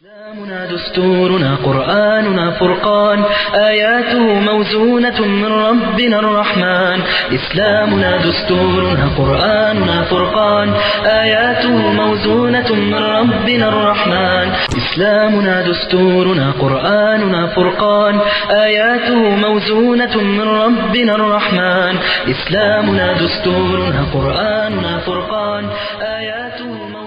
إسلامنا دستورنا قرآننا فرقان آياته موزونة من ربنا الرحمن إسلامنا دستورنا قرآننا فرقان آياته موزونة من ربنا الرحمن إسلامنا دستورنا قرآننا فرقان آياته موزونة من ربنا الرحمن إسلامنا دستورنا قرآننا فرقان آياته موزونة من ربنا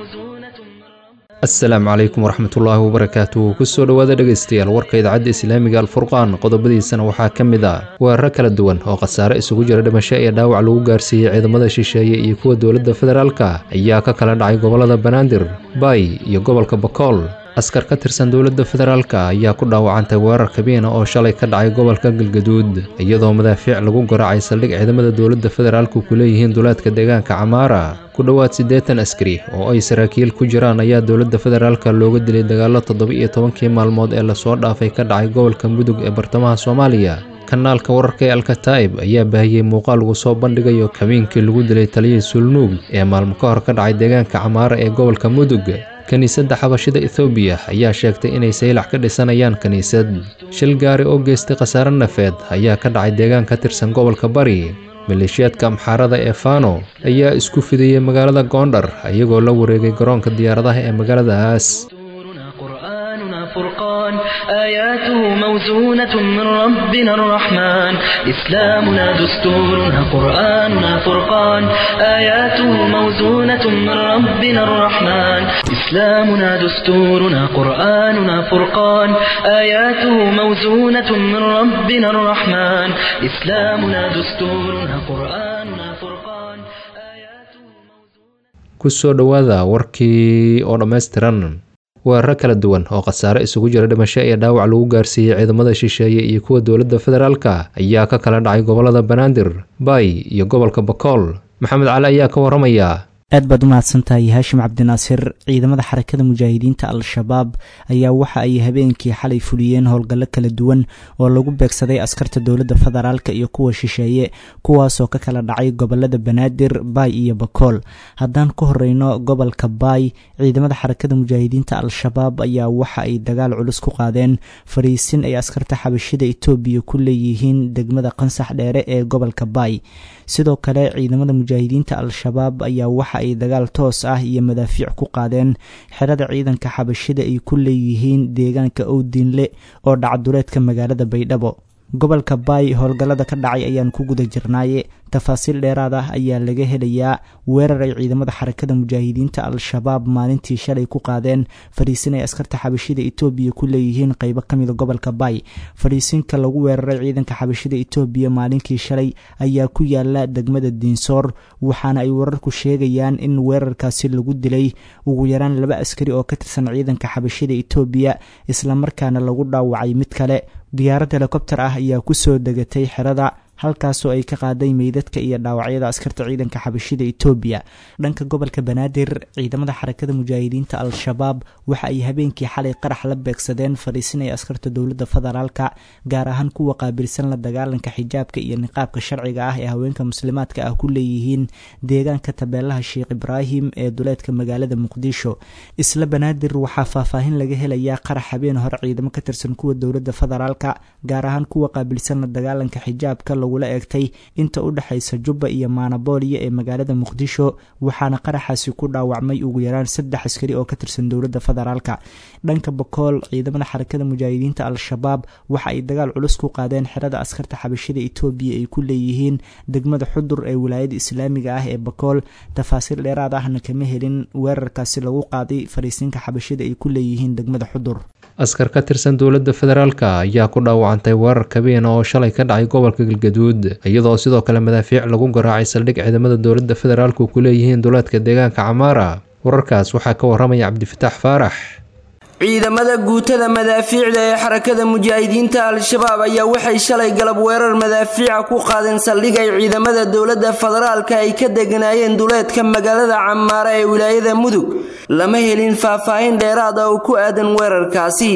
asalaamu calaykum waraxmatullaahi wabarakaatu kusoo dhowaada dhegaystayaal warka idaacadda islaamiga alfurqaan qodobadiisana waxaa ka mid ah weeraro kala duwan oo khasaare isugu jira dhimasho iyo dhaawac lagu gaarsiiyey ciidamada shisheeye iyo kuwa dowladda federaalka ayaa ka kala dhacay gobollada banaadir baay iyo gobolka bakool askar ka tirsan dowladda federaalka ayaa ku dhaawacantay weerar kabiina oo shalay ka dhacay gobolka galgaduud iyadoo madaafiic lagu garaacay saldhig ciidamada dowladda federaalku ku leeyihiin duleedka deegaanka camaara ku dhowaad siddeetan askari oo ay saraakiil ku jiraan ayaa dowladda federaalka looga dilay dagaallo toddoba-iyo tobankii maalmood ee lasoo dhaafay ka dhacay gobolka mudug ee bartamaha soomaaliya kanaalka wararka ee alkataa'ib ayaa baahiyey muuqaal lagu soo bandhigayo kabiinkii lagu dilay taliyihii sulnuug ee maalmo ka hor ka dhacay deegaanka camaara ee gobolka mudug kiniisadda xabashida ethoobiya ayaa sheegtay inay saylac ka dhisanayaan kiniisad shil gaari oo geystay khasaare nafeed ayaa ka dhacay deegaan ka tirsan gobolka bari maleeshiyaadka amxaarada ee fano ayaa isku fidiyey magaalada goondhar iyagoo la wareegay garoonka diyaaradaha ee magaaladaas دستورنا قرآننا فرقان آياته موزونة من ربنا الرحمن إسلامنا دستورنا قرآننا فرقان آياته موزونة من ربنا الرحمن إسلامنا دستورنا قرآننا فرقان آياته موزونة من ربنا الرحمن إسلامنا دستورنا قرآننا فرقان آياته موزونة kusoo dhowaada warkii oo dhammaystiran weeraro kala duwan oo khasaare isugu jira dhimasho iyo dhaawac lagu gaarsiiyey ciidamada shisheeye iyo kuwa dowladda federaalka ayaa ka kala dhacay gobollada banaadir baay iyo gobolka bakool maxamed cali ayaa ka waramaya aad baad u mahadsantahay haashim cabdinaasir ciidamada xarakada mujaahidiinta al-shabaab ayaa waxa ay habeenkii xalay fuliyeen howlgallo kala duwan oo lagu beegsaday askarta dowladda federaalk iyo kuwa shisheeye kuwaasoo ka kala dhacay gobolada banaadir baay iyo bakool haddaan ku horeyno gobolka baay ciidamada xarakada mujaahidiinta al-shabaab ayaa waxa ay dagaal culus ku qaadeen fariisin ay askarta xabashida etoobiya ku leeyihiin degmada qansax dheere ee gobolka baay sidoo kale ciidamada mujaahidiinta al-shabaab ayaa waxa ay dagaal toos ah iyo madaafiic ku qaadeen xerada ciidanka xabashida ay ku leeyihiin deegaanka owdiinle oo dhacduleedka magaalada baydhabo gobolka baay howlgallada ka dhacay ayaan ku guda jirnaaye tafaasiil dheeraad ah ayaa laga helayaa weerar ay ciidamada xarakada mujaahidiinta al-shabaab maalintii shalay ku qaadeen fadhiisin ay askarta xabashida etoobiya ku leeyihiin qeybo kamida gobolka baay fadhiisinka lagu weeraray ciidanka xabashida etoobiya maalinkii shalay ayaa ku yaala degmada diinsoor waxaana ay wararku sheegayaan in weerarkaasi lagu dilay ugu yaraan laba askari oo ka tirsan ciidanka xabashida etoobiya islamarkaana lagu dhaawacay mid kale diyaarad helikobter ah ayaa kusoo degatay xerada halkaasoo ay ka qaaday meydadka iyo dhaawacyada askarta ciidanka xabashida etoobiya dhanka gobolka banaadir ciidamada xarakada mujaahidiinta al-shabaab waxa ay habeenkii xalay qarax la beegsadeen fadhiisinaya askarta dowladda federaalka gaar ahaan kuwa qaabilsan la dagaalanka xijaabka iyo niqaabka sharciga ah ee haweenka muslimaadka ah ku leeyihiin deegaanka tabeelaha sheekh ibraahim ee duleedka magaalada muqdisho isla banaadir waxaa faahfaahin laga helayaa qarax habeen hore ciidamo ka tirsan kuwa dowladda federaalka gaar ahaan kuwa qaabilsan la dagaalanka xijaabka lagula eegtay inta u dhexaysa jubba iyo maanabooliya ee magaalada muqdisho waxaana qaraxaasi ku dhaawacmay ugu yaraan saddex askari oo ka tirsan dowladda federaalka dhanka bakool ciidamada xarakada mujaahidiinta al-shabaab waxa ay dagaal culus ku qaadeen xerada askarta xabashida etoobiya ay ku leeyihiin degmada xudur ee wilaayada islaamiga ah ee bakool tafaasiil dheeraad ahna kama helin weerarkaasi lagu qaaday fariisinka xabashida ay ku leeyihiin degmada xudur askar ka tirsan dowladda federaalka ayaa ku dhaawacantay weerar kabiina oo shalay ka dhacay gobolka galgaduud iyadoo sidoo kale madaafiic lagu garaacay saldhig ciidamada dowladda federaalku ku leeyihiin duleedka deegaanka camaara wararkaas waxaa ka waramaya cabdifataax faarax ciidamada guutada madaafiicda ee xarakada mujaahidiinta al-shabaab ayaa waxay shalay galab weerar madaafiica ku qaadeen saldhig ay ciidamada dowladda federaalka ay ka deganaayeen duleedka magaalada camaara ee wilaayada mudug lama helin faahfaahin dheeraad ah oo ku aadan weerarkaasi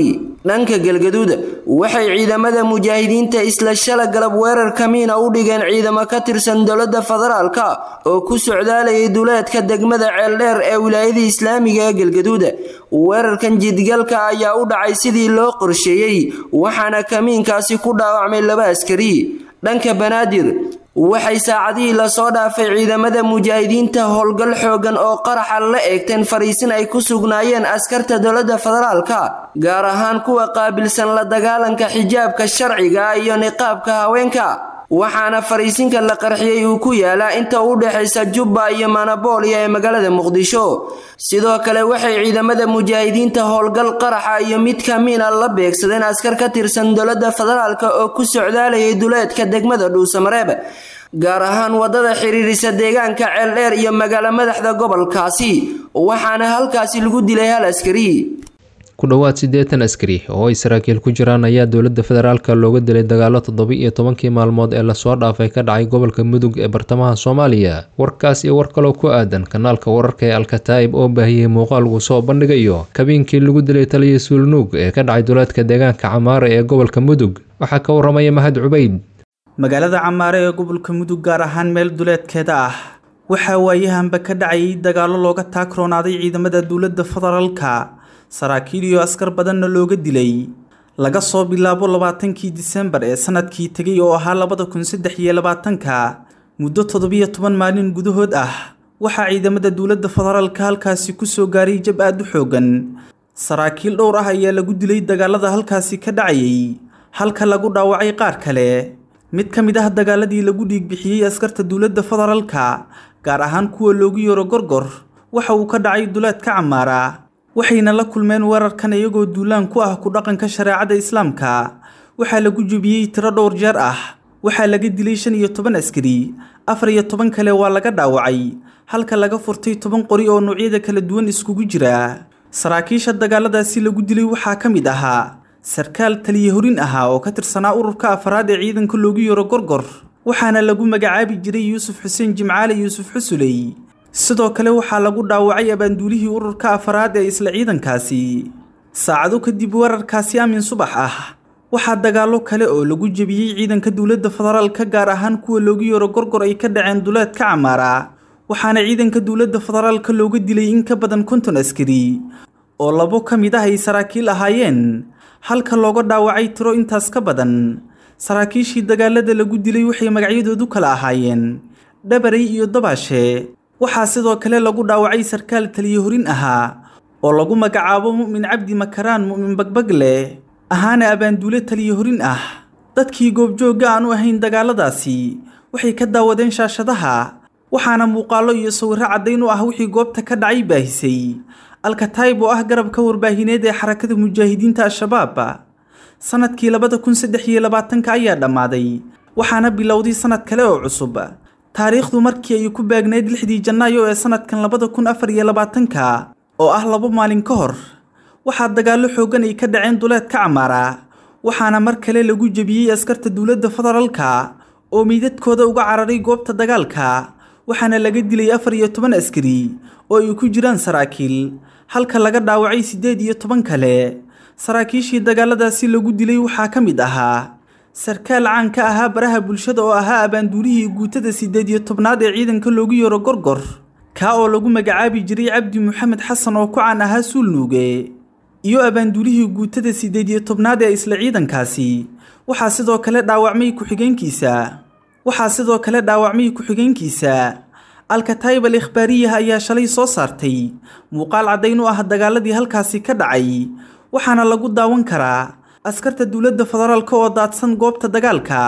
dhanka galgaduud waxay ciidamada mujaahidiinta isla shala galab weerar kamiina u dhigeen ciidamo ka tirsan dowladda federaalka oo ku socdaalayay duleedka degmada ceeldheer ee wilaayada islaamiga ee galgaduud weerarkan jidgalka ayaa u dhacay sidii loo qorsheeyey waxaana kamiinkaasi ku dhaawacmay laba askari dhanka banaadir waxay saacadihii lasoo dhaafay ciidamada mujaahidiinta howlgal xoogan oo qaraxa la eegteen fariisin ay ku sugnaayeen askarta dowladda federaalka gaar ahaan kuwa qaabilsan la dagaalanka xijaabka sharciga iyo niqaabka haweenka waxaana fariisinka la qarxiyey uu ku yaalaa inta u dhexaysa jubba iyo manabooliya ee magaalada muqdisho sidoo kale waxay ciidamada mujaahidiinta howlgal qaraxa iyo mid kamiina la beegsadeen askar ka tirsan dowladda federaalk oo ku socdaalayay duleedka degmada dhuusamareeb gaar ahaan wadada xiriirisa deegaanka ceeldheer iyo magaalo madaxda gobolkaasi waxaana halkaasi lagu dilay hal askari ku dhowaad siddeetan askari oo ay saraakiil ku jiraan ayaa dowladda federaalka looga dilay dagaalo toddoba-iyo tobankii maalmood ee lasoo dhaafay ka dhacay gobolka mudug ee bartamaha soomaaliya warkaas iyo war kaloo ku aadan kanaalka wararka ee alkataa'ib oo baahiyey muuqaal uu soo bandhigayo kabiinkii lagu dilay taliya suulnuug ee ka dhacay duleedka deegaanka camaare ee gobolka mudug waxaa ka waramaya mahad cubayd magaalada camaare ee gobolka mudug gaar ahaan meel duleedkeeda ah waxaa waayahanba ka dhacayay dagaallo looga taagroonaaday ciidamada dowladda federaalka saraakiil iyo askar badanna looga dilay laga soo bilaabo labaatankii disembar ee sanadkii tegay oo ahaa labada kun saddex iyo labaatanka muddo toddobiyo toban maalin gudahood ah waxaa ciidamada dowladda federaalka halkaasi ku soo gaaray jab aad u xoogan saraakiil dhowr ah ayaa lagu dilay dagaalada halkaasi ka dhacayay halka lagu dhaawacay qaar kale mid ka mid ah dagaaladii lagu dhiigbixiyey askarta dowladda federaalka gaar ahaan kuwa loogu yaro gorgor waxa uu ka dhacay duleedka camaara waxayna la kulmeen weerarkan iyagoo duulaan ku ah ku dhaqanka shareecada islaamka waxaa lagu jebiyey tiro dhowr jeer ah waxaa laga dilay shan iyo toban askari afar iyo toban kale waa laga dhaawacay halka laga furtay toban qori oo noocyada kala duwan iskugu jira saraakiisha dagaaladaasi lagu dilay waxaa ka mid ahaa sarkaal taliya horin ahaa oo ka tirsanaa ururka afaraad ee ciidanka loogu yaro gorgor waxaana lagu magacaabi jiray yuusuf xuseen jimcaale yuusuf xusuley sidoo kale waxaa lagu dhaawacay abaanduulihii ururka afaraad ee isla ciidankaasi saacado kadib weerarkaasi aamin subax ah waxaa dagaallo kale oo lagu jebiyey ciidanka dowladda federaalka gaar ahaan kuwa loogu yaro gorgor ay ka dhaceen duleedka camaara waxaana ciidanka dowladda federaalka looga dilay in ka badan konton askari oo labo ka mid ah ay saraakiil ahaayeen halka looga dhaawacay tiro intaas ka badan saraakiishii dagaalada lagu dilay waxay magacyadoodu kala ahaayeen dhabarey iyo dabaashe waxaa sidoo kale lagu dhaawacay sarkaal taliya horin ahaa oo lagu magacaabo mu'min cabdi makaraan mu'min bagbagle ahaana abaanduule taliya horin ah dadkii goobjoogga aan u ahayn dagaaladaasi waxay ka daawadeen shaashadaha waxaana muuqaallo iyo sawirro caddayn u ah wixii goobta ka dhacay baahisay alkataayib oo ah garabka warbaahineed ee xarakada mujaahidiinta al-shabaab sanadkii labada kun saddex iyo labaatanka ayaa dhammaaday waxaana bilowday sanad kale oo cusub taariikhdu markii ay ku baagneyd lixdii janaayo ee sanadkan labada kun afar iyo labaatanka oo ah labo maalin ka hor waxaa dagaallo xooggan ay ka dhaceen duleedka camaara waxaana mar kale lagu jebiyey askarta dowladda federaalka oo meydadkooda uga cararay goobta dagaalka waxaana laga dilay afar iyo toban askari oo ay ku jiraan saraakiil halka laga dhaawacay siddeed iyo toban kale saraakiishii dagaaladaasi lagu dilay waxaa ka mid ahaa sarkaal caan ka ahaa baraha bulshada oo ahaa abaanduulihii guutada siddeed iyo tobnaad ee ciidanka loogu yaro gorgor kaa oo lagu magacaabi jiray cabdi maxamed xasan oo ku caan ahaa suulnuuge iyo abaanduulihii guutada siddeed iyo tobnaad ee isla ciidankaasi waxaa sidoo kale dhaawacmay ku-xigeenkiisa waxaa sidoo kale dhaawacmay ku-xigeenkiisa alkataayib al ikhbaariyah ayaa shalay soo saartay muuqaal caddayn u ah dagaaladii halkaasi ka dhacay waxaana lagu daawan karaa askarta dowladda federaalka oo daadsan goobta dagaalka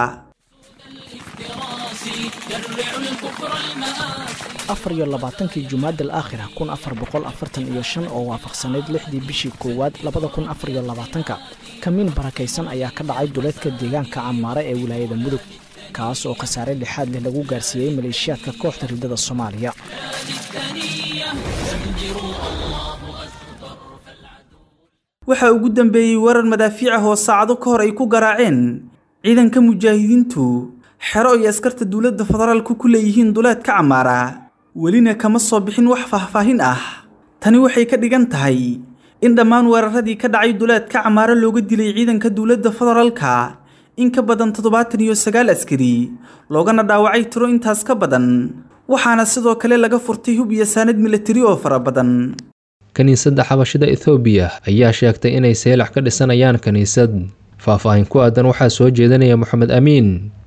afar iyo labaatankii jumaada alaakhira kun afar boqol afartan iyo shan oo waafaqsanayd lixdii bishii koowaad labada kun afar iyo labaatanka kamiin barakaysan ayaa ka dhacay duleedka deegaanka camaare ee wilaayada mudug kaas oo khasaare lixaad leh lagu gaarsiiyey maleeshiyaadka kooxda ridada soomaaliya waxaa ugu dambeeyey weerar madaafiic ah oo saacado ka hor ay ku garaaceen ciidanka mujaahidiintu xero ay askarta dowladda federaalku ku leeyihiin duleedka camaara welina kama soo bixin wax faahfaahin ah tani waxay ka dhigan tahay in dhammaan weeraradii ka dhacay duleedka camaaro looga dilay ciidanka dowladda federaalka in ka badan toddobaatan iyo sagaal askari loogana dhaawacay tiro intaas ka badan waxaana sidoo kale laga furtay hub iyo saanad milatari oo fara badan kiniisadda xabashida ethoobiya ayaa sheegtay inay seelax ka dhisanayaan kiniisad faah-faahin ku aadan waxaa soo jeedinaya moxamed amiin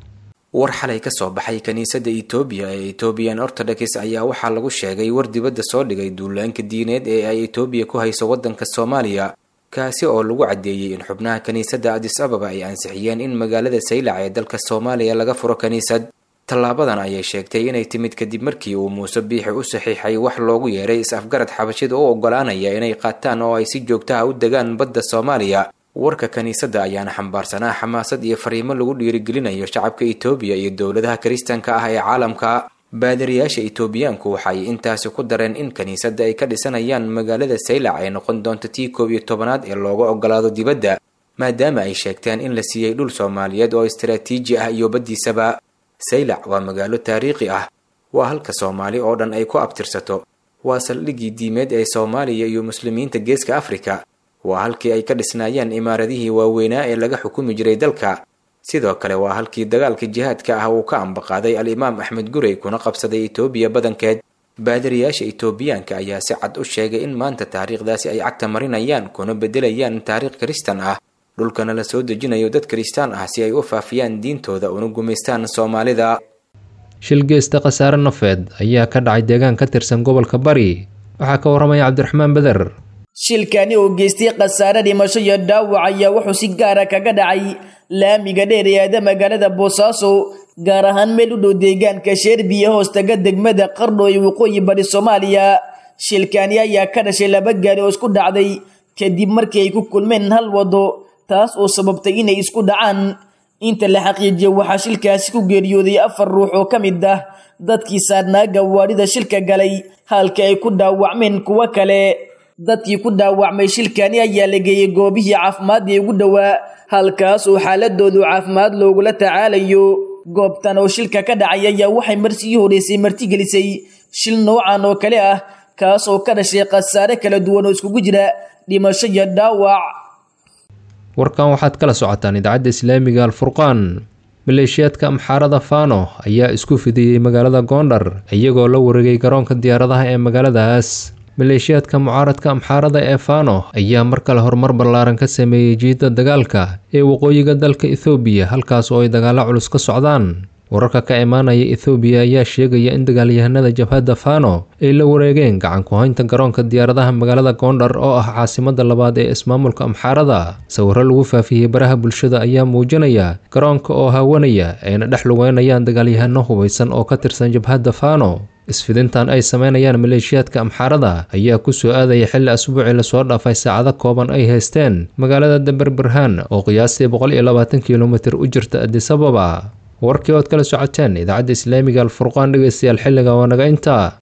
war xalay ka soo baxay kiniisadda etoobiya ee ethoobiyan orthodox ayaa waxaa lagu sheegay war dibadda soo dhigay duulaanka diineed ee ay etoobiya ku hayso waddanka soomaaliya kaasi oo lagu caddeeyey in xubnaha kiniisadda adis ababa ay ansixiyeen in magaalada saylac ee dalka soomaaliya laga furo kiniisad tallaabadan ayay sheegtay inay timid kadib markii uu muuse biixi u saxiixay wax loogu yeeray is-afgarad xabashida u oggolaanaya inay qaataan oo ay si joogtaha u degaan badda soomaaliya warka kiniisadda ayaana xambaarsanaa xamaasad iyo fariimo lagu dhiirigelinayo shacabka etoobiya iyo dowladaha kiristanka ah ee caalamka baadariyaasha etoobiyaanku waxay intaasi ku dareen in kiniisadda ay ka dhisanayaan magaalada saylac ay noqon doonto tii koob iyo tobanaad ee looga oggolaado dibadda maadaama ay sheegteen in la siiyey dhul soomaaliyeed oo istaraatiiji ah iyo baddiisaba saylac waa magaalo taariikhi ah waa halka soomaali oo dhan ay ku abtirsato waa saldhiggii diimeed ee soomaaliya iyo muslimiinta geeska afrika waa halkii ay ka dhisnaayeen imaaradihii waaweynaa ee laga xukumi jiray dalka sidoo kale waa halkii dagaalka jihaadka ah uu ka ambaqaaday al-imaam axmed gurey kuna qabsaday etoobiya badankeed baadariyaasha etoobiyaanka ayaa si cad u sheegay in maanta taariikhdaasi ay cagta marinayaan kuna bedelayaan taariikh kiristan ah dhulkana la soo dejinayo dad kiristaan ah si ay u faafiyaan diintooda una gumaystaan soomaalida shil geesta khasaare nafeed ayaa ka dhacay deegaan ka tirsan gobolka bari waxaa ka warramaya cabdiraxmaan beder shilkani uu geystay khasaare dhimasho iyo dhaawac ayaa wuxuu si gaara kaga dhacay laamiga dheer ee aada magaalada boosaaso gaar ahaan meel u dhow deegaanka sheerbiya hoostaga degmada qardho ee waqooyi bari soomaaliya shilkani ayaa ka dhashay laba gaari oo isku dhacday kadib markii ay ku kulmeen hal wado taas oo sababtay inay isku dhacaan inta la xaqiijiyay waxaa shilkaasi ku geeriyooday afar ruux oo ka mid ah dadkii saarnaa gawaadhida shilka galay halka ay ku dhaawacmeen kuwo kale dadkii ku dhaawacmay shilkani ayaa la geeyey goobihii caafimaad ee ugu dhowaa halkaas oo xaaladoodu caafimaad loogula tacaalayo goobtan oo shilka ka dhacay ayaa waxay marsigii horeysay martigelisay shil noocan oo kale ah kaas oo ka dhashay khasaare kala duwan oo iskugu jira dhimasho iyo dhaawac warkan waxaad kala socotaan idaacadda islaamiga alfurqaan maleeshiyaadka amxaarada fano ayaa isku fidiyey magaalada goondhar iyagoo la wareegay garoonka diyaaradaha ee magaaladaas maleeshiyaadka mucaaradka amxaarada ee fano ayaa mar kale horumar ballaaran ka sameeyey jiidda dagaalka ee waqooyiga dalka ethoobiya halkaas oo ay dagaalo culus ka socdaan wararka ka imaanaya ethoobiya ayaa sheegaya in dagaalyahanada jabhadda fano ay la wareegeen gacan ku-haynta garoonka diyaaradaha magaalada goondhar oo ah caasimada labaad ee ismaamulka amxaarada sawiro lagu faafiyey baraha bulshada ayaa muujinaya garoonka oo haawanaya ayna dhex lugeynayaan dagaalyahano hubaysan oo ka tirsan jabhadda fano isfidintan ay sameynayaan maleeshiyaadka amxaarada ayaa ku soo aadaya xilli asbuucii lasoo dhaafay saacado kooban ay haysteen magaalada daberberhaan oo qiyaastii boqol iyo labaatan kilomitir u jirta adisababa warkii ood kala socoteen idaacadda islaamiga alfurqaan dhegeystayaal xilliga waa naga intaa